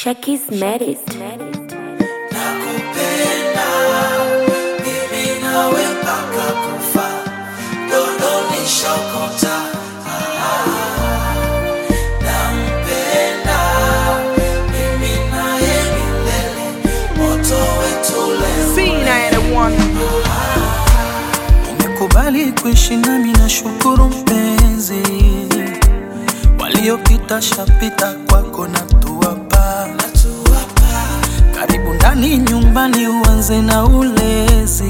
Shakis Merit. Nakupenda mimi nawe mpaka kufa, dondoni shokota. Nampenda mimi naye milele, moto wetu leo. Umekubali kuishi nami na shukuru mpenzi, waliopita shapita kwako na tuwapa karibu ndani nyumbani, uanze na ulezi,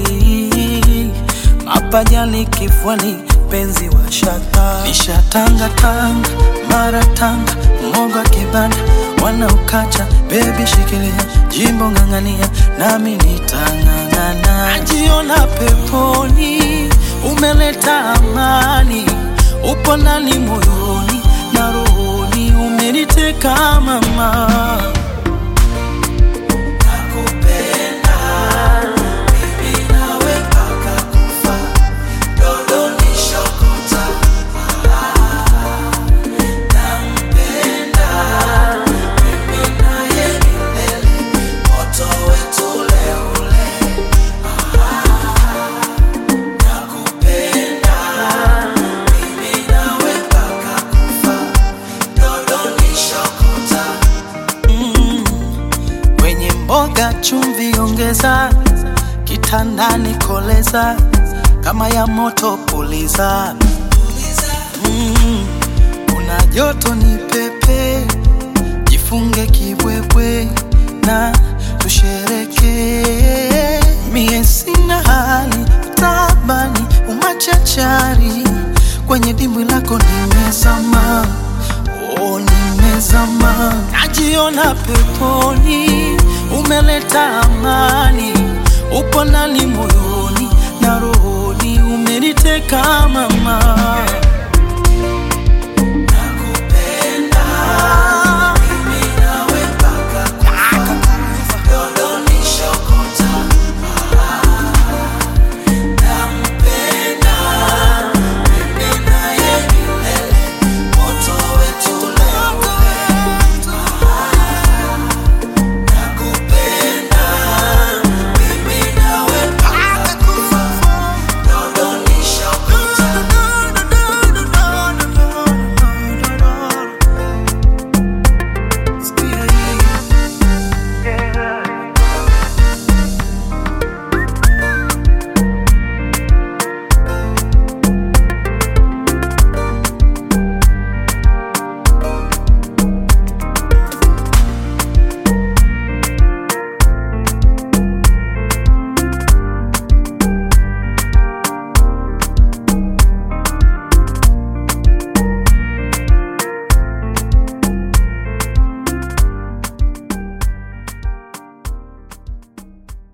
mapajani kifuani, penzi wa shata nishatanga tanga mara tanga moga kibanda wanaokacha bebi, shikilia jimbo ng'ang'ania, nami nitang'ang'ana. Najiona peponi, umeleta amani, upo ndani moyoni na rohoni, umeniteka mama. Nakupenda mimi nawe mpaka kufa, dondoni shokota. Nampenda mimi naye milele, moto wetu ule ule. Nakupenda mimi nawe mpaka kufa, dondoni shokota. Kwenye mboga chumvi ongeza, kitandani koleza, kama ya moto puliza. Mm, kuna joto ni pepe, jifunge kibwebwe na tushereke. Mie sina hali tabani, umachachari kwenye dimbwi lako nimezama Oh, nimezama, najiona peponi, umeleta amani, upo ndani moyoni na rohoni, umeniteka mama.